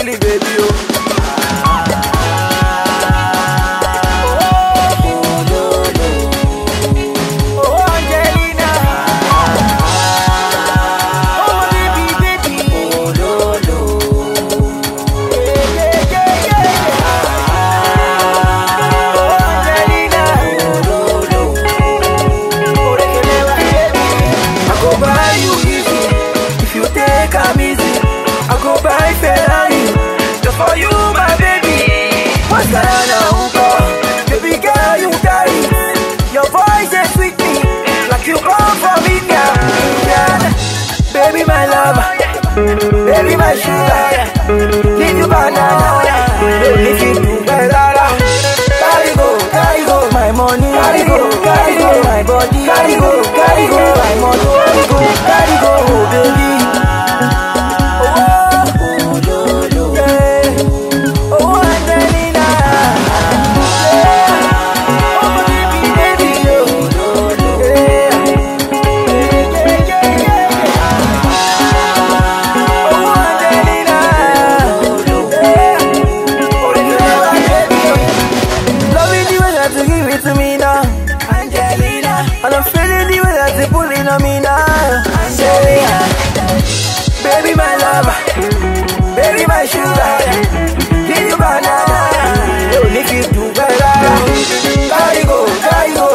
really baby oh. Oh Angelina, oh baby baby, yeah yeah yeah yeah. Oh Angelina, oh they can never baby. I go buy you easy if you take am easy. I go buy Ferrari just for you, my baby. What's Ghana, Ugo? Baby girl, you got it. Your voice is sweet me, like you come from India. India. Baby, my love, baby, my sugar. Give you banana, if you do better. Carry go, carry go, my money. Carry go, carry go, my body. Carry go, carry go, my money. Carry go, carry go, baby. Oh, yeah. Oh, Angelina. Yeah. Oh, baby, baby, oh. Yeah. Yeah, yeah, yeah, yeah. Oh, Angelina. Yeah. Oh, baby, baby. Loving the way that you give it to me now, Angelina. And I'm feeling the way that you pulling on me now, Angelina. Baby, my lover, baby, my sugar. Give you banana, don't need you to better. Carry go, carry go,